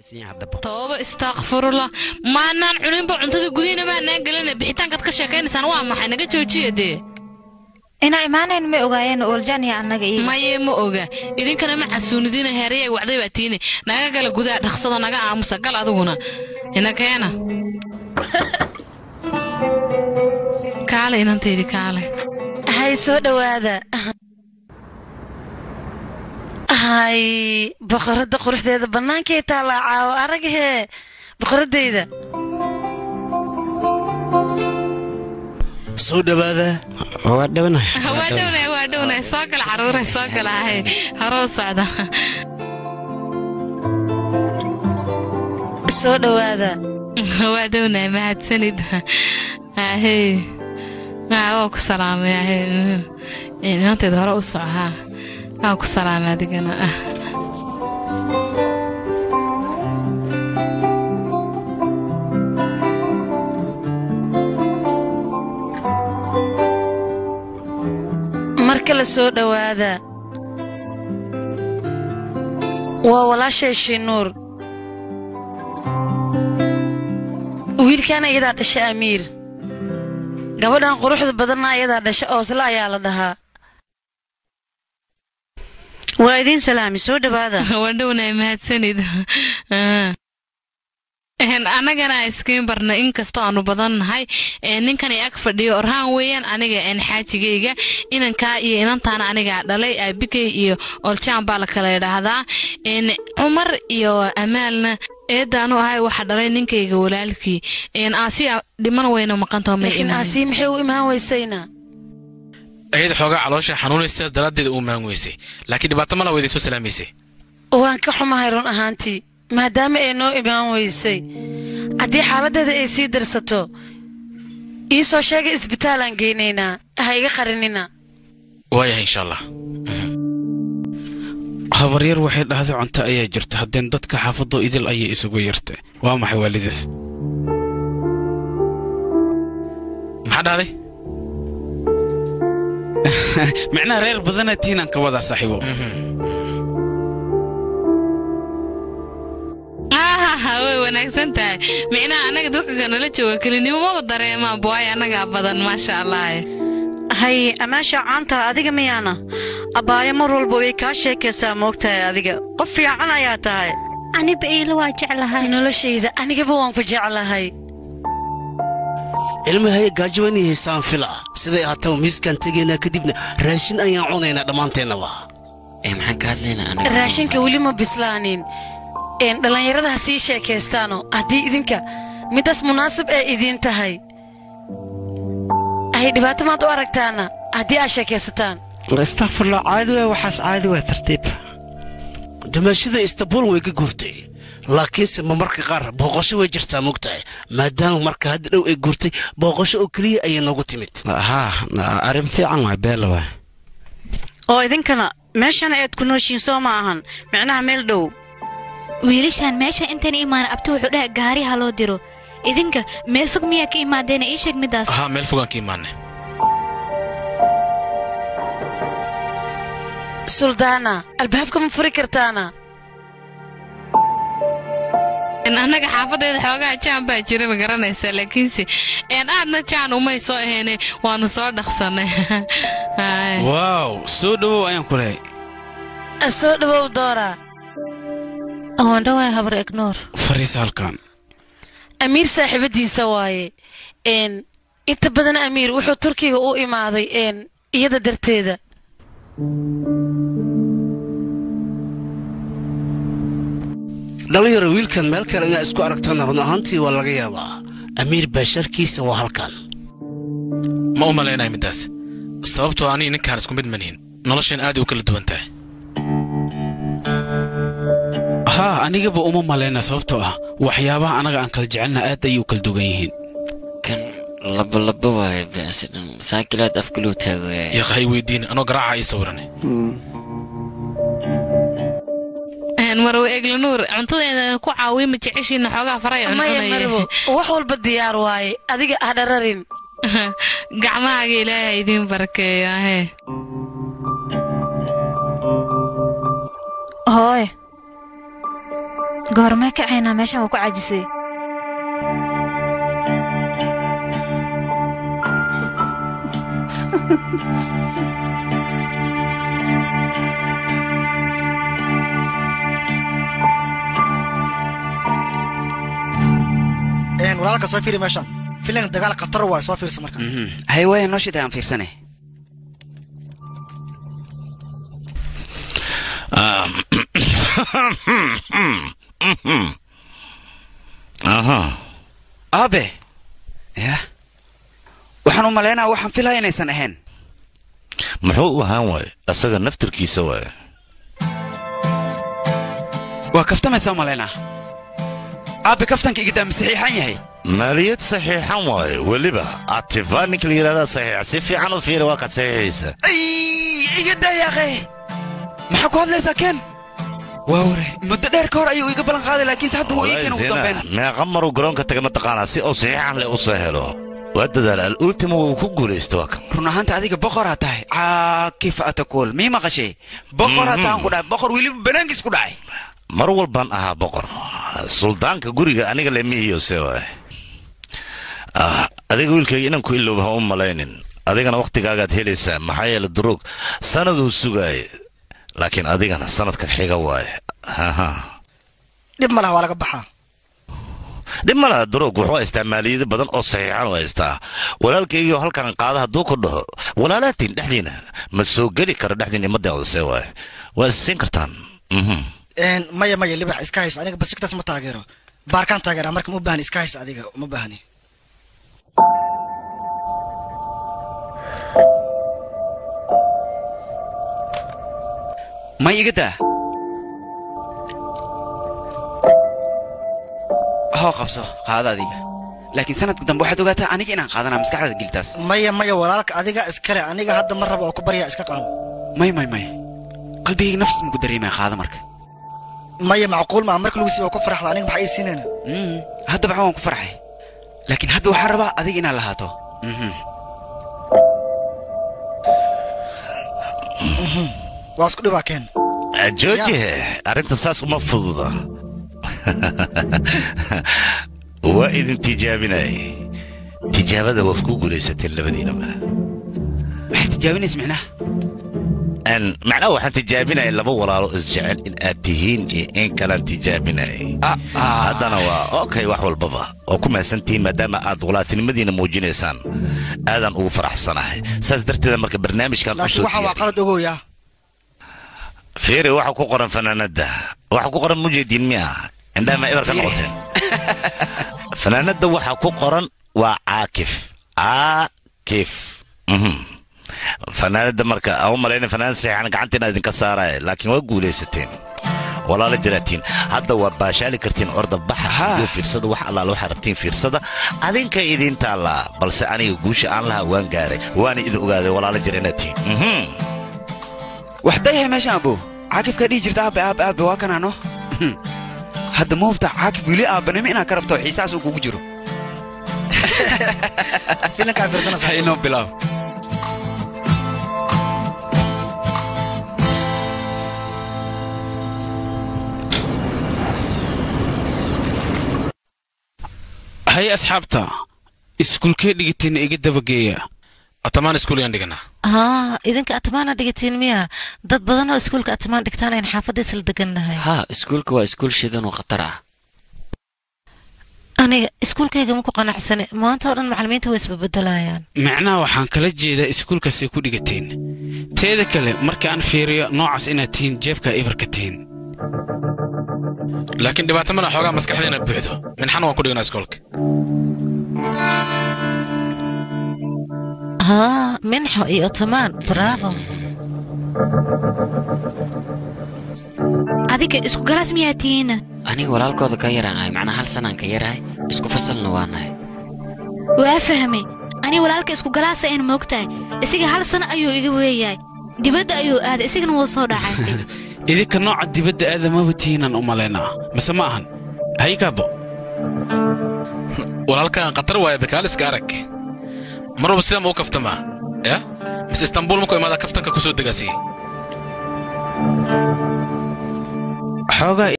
tooba istaakfirullah maanaan cuninba cuntada gudihina maanaan gelina bixitaankaad ka sheekaynaysaan waa maxay naga joojiya dee inaa imaanayn ma ogaayeen ooljan iyo annaga iyo maye ma oga idinkana ma xasuunidina heerayay wacday baa tiine naga gala gudaha dhaqsada naga aamusa gal adiguna ina keena kaale inantaydi kaale hay soo dhowaada hay boqoradda quruxdeeda bannaankay taallaa caawo aragahee boqoraddayda soo dhowaada waa dhownahay waa dhownahay waa dhownahay soo gala caruuray soo gala ahay haroo socda soo dhowaada waa dhownahay mahadsanid ahey waa ku salaamay ahey inanteed hore u soco haa waa ku salaamay adigana mar kale soo dhowaada waa walaashay shiinuur wiilkaana iyadaa dhasha amiir gabadhan quruxda badanna iyadaa dhasha oosle ayaa la dhahaa waa idiin salaami soo dhowaada waa dhownahay mahadsanid annagana iskiin barna inkastoo aanu badan nahay ninkan ag fadhiyo orhaan weeyaan aniga xaajigayga inankaa iyo inantaana anigaa dhalay aabikay iyo oljaan baa la kala idhaahdaa cumar iyo amaalna eedaanu ahay waxa dhalay ninkayga walaalkii aasiya dhiman weyna maqantaho laakiin aasii maxay u imaan weysayna ayada xoogaa caloosha xanuunaysa daraaddeeda u imaan weysay laakiin dhibaato mala weyday soo salaamaysay waan ka xumahay run ahaantii maadaama ay noo imaan weysay haddii xaaladdeeda ay sii darsato ii soo sheegay isbitaalaan geynaynaa ha iga qarinina waayahay insha allah habaryar waxay dhahday cunto ayaa jirta haddeen dadka xaafadoo idil ayay isugu yartay waa maxay waalidaas maxaa dhahday micnaha reer badana tiinaan ka wadaa saaxiibo way wanaagsan tahay micnaha annaga dadka kanala jooga kelinimo maba dareemaa buwaay annagaa badan maasha allah hay amaasha caantaha adiga miyaana abbaayo mar walba way kaa sheekaysaa moogtahay adiga qof fiican ayaa tahay aniba iila waa jeclahay noloshayda anigaba waan ku jeclahay ilmahaya gaajowanay haysaan fila siday ahaataba miiskaan tegaynaa kadibna raashin ayaan cunaynaa dhammaanteennaba maxaan ka hadlaynaa anaga raashinka weli ma bislaanin dhallinyarada ha sii sheekaystaano haddii idinka midaas munaasib ee idiin tahay ay dhibaato maad u aragtaana haddii aad sheekaysataan istakfirla caadi waa waxaas caadi waa tartiib damaashada istanbuul way ka guurtay laakiinse ma marka qaar booqasho way jirtaa mogtahay maadaama marka hadda dhow ay guurtay booqasho oo keliya ayay noogu timid haa arrin fiican waa beela waa oo idinkana meeshana aad ku nooshiin soo ma ahan micnaha meel dhow wiilashaan meesha intan imaan abti wuxuu dhaha gaari ha loo diro idinka meel fog miyaa ka imaadeena ii sheeg midaas haa meel fogaan ka imaanay suldaana albaabka ma furi kartaana annaga xaafadeeda xoogaa jaan baa jira ma garanaysaa laakiinse aadna jaan umay soo ahayne waanu soo dhaqsannay waaw soo dhowow ayaan ku lehay soo dhowow doora awandhawaay habar egnoor fariisa halkan amiir saaxiibadiisa waaye inta badan amiir wuxuu turkiga u imaaday iyada darteeda dhallinyaro wiilkan meel kale inaa isku aragtana run ahaantii waa laga yaabaa amiir baasharkiisa waa halkan ma u malaynaya middaas sababtoo aniga ninkaan isku mid manihin noloshan aad u kala duwan tahay haa anigaba uma malayna sababtoo ah waxyaabaha annaga aan kala jecelna aad ayay u kala dugan yihiin kan labolabo waaye baasidhan saakilaad afkaluu taagaya yaqahay weydiin anoo garaaca ii sawirane marwe eglanuur cuntadeeda ku caawiya ma jeceshiina xoogaa faray maya marwo wax walba diyaar waaye adiga ha dhararin gacmahaaga ilaahay idiin barakeeyo ahe hooy goormee kacaynaa meeshan waa ku caajisay Een, walaalka soo fiiri meeshan filan dagaal khatar waay soo fiirsa marka hay waaya noo shida aan fiirsane aha aabe ya waxaan u malaynaa waxaan filaya inaysan ahayn muxuu u ahaan waaye asaga naftirkiisa waaye waa kaftamaysaa u malaynaa aabe kaftanka igadaa ma saxiixan yahay maaliyad saxiixan waaye weliba atifaa ninka la yidhahdaa saxiix si fiican u fiiri waa ka saxiixaysa iga daayaaqe maxaa ku hadlaysaa ken waa ware muddo dheer ka hor ayuu iga ballan qaaday laakiinse hadda wuu ii keen ugu dambeyn meeqa maruu garoonka taga mataqaanaa si uu saxiixan leh u soo helo waa dadaal al-ultima wuu ku guulaysta waa kan run ahaanta adiga boqoraa tahay caakif atakuul mii maqashay boqoraa tahan ku dhahay boqor weliba banaankiis ku dhacay mar walbaan ahaa boqor suldaanka guriga aniga lemihiyo se waaye Ah, adiga wiilkayga inaan ku ilooba ha u malaynin adigana wakhtigaagaad helaysaa maxaa yeele duruug sanaduu sugaaya laakiin adigana sanadka xiga waaye haha dhib ma laha waa laga baxaa dhib ma laha duruug wuxuu haystaa maaliyado badan oo saxiixan u haystaa walaalkaygiio halkan qaada hadduu ku dhaho walaalaatiin dhexdiina ma soo geli karo dhexdiina imadooda see waaye waa isiin kartaan mhm Een, maya maya libax iska hayso aniga basiktaas ma taageero baarkaan taageeraa marka ma u baahni iska hayso adiga uma baahni ma iga daa hoo qabso qaada adiga laakiin sanadka dambe waxaad ogaataa aniga inaan qaadanaa maskaxdaada gelitaas maya maya walaalka adiga iskale aniga hadda ma raba oo ku baryaa iska qaado may may may qalbigayga nafs maku dareemaya qaada marka maya macquul maa marka lagu siiba ku faraxda aniga maxaa ii siinayna Mm, hadda baxa waan ku farxay laakiin hadda waxaan rabaa adiga inaad lahaato Mhm. waa isku dhibaa keen jooje arrinta saas uma fududa waa idin tijaabinay tijaabada waad ku guulaysateen labadiinaba maxaad tijaabinaysa micnaha Een, macnaha waxaan tijaabinaya laba walaalo isjecel in aad tihiin iyo in kalaan tijaabinay haddana waa okay wax walbaba oo ku mahadsantihiin maadaama aad walaatinimadiina muujinaysaan aadaan ugu faraxsanahay saas darteeda marka barnaamijkan laakiin usoo waxaa waa qalad ogoya fiiri waxa ku qoran fanaanada waxa ku qoran mujeediin miya indhaha ma ebar ka noqoteen fanaanada waxa ku qoran waa caakif caakif Mhm. fanaanada marka aan u malayna fanaan seexan gacantiina idinka saaraya laakiin waa guulaysateen walaala jiraatiin hadda waa baashaali kartiin orda baxa iyo fiirsada wax allaala waxaa rabtiin fiirsada adinka idin taallaa balse aniga guusha aan lahaa waan gaaray waana idin ogaaday walaala jira inaad tihiin Mhm. wax dayahay meeshaan abo caakifkaa dhihi jirta aabe aabe aabe waa kanaano hadda ma hubtaa caakif weli aabanimo inaad ka rabto xiisahaas uu kugu jiro filankaa fiirsanaysa inoo bilaab hay asxaabta iskuulkee dhigateen iga dabageeya atamaan iskuulyaan dhiganaa haa idinka atmaana dhigatiin miya dad badan oo iskuulka atmaan dhigtaan ayn xaafadda isla degannahay haa iskuulka waa iskuul shidan oo khatar ah aniga iskuulkayga ma ku qanacsane maanta oo dhan macallimiinta way isbabedelayaan macnaha waxaan kala jeedaa iskuulkaasay ku dhigateen teeda kale marka aan fiiriyo noocaas inaad tihiin jeebkaa ibarka tihiin laakiin dhibaato mana xoogaa maskaxdeena buuxdo minxana waan ku dhiganaa iskoolka haa minxo iyo otomaan bravo adiga isku galaas miyaa tihiina aniga walaalkooda ka yaraan ahay macnaa hal sanaan ka yarahay isku fasalna waa nahay waa fahmay ani walaalka isku galaasa een moogtahay isaga hal sano ayuu iga weeyahay dibadda ayuu aaday isagana wuu soo dhacay idinka nooca dibadda aadamaba tihiinaan u malaynaa mise ma ahan haykaabo walaalkaan khatar waaya bakaaliska arag mar walba sidaa ma u kaftamaa ya mise istanbuul markuu imaada kaftanka ku soo degasiye xoogaa